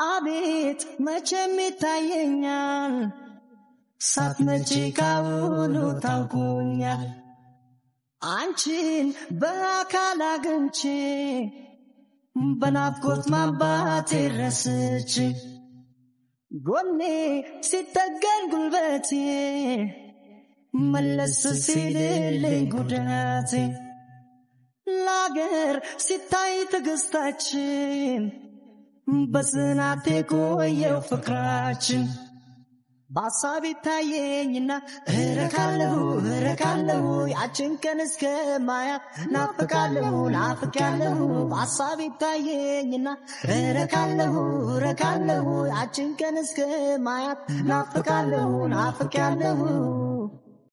አቤት መቼም ይታየኛል ሳትመጪ ካሁኑ ታውቁኛል አንቺን በአካል አግኝቼ በናፍቆት ማባቴ ረስቼ ጎኔ ሲጠገን ጉልበቴ መለስ ሲልልኝ ጉዳቴ ለአገር ሲታይ ትዕግስታችን በጽናት የቆየው ፍቅራችን በሀሳብ ይታየኝና እረካለሁ እረካለሁ ያችን ቀን እስከ ማያት ናፍቃለሁ ናፍቃለሁ በሀሳብ ይታየኝና እረካለሁ እረካለሁ ያችን ቀን እስከ ማያት ናፍቃለሁ ናፍቃለሁ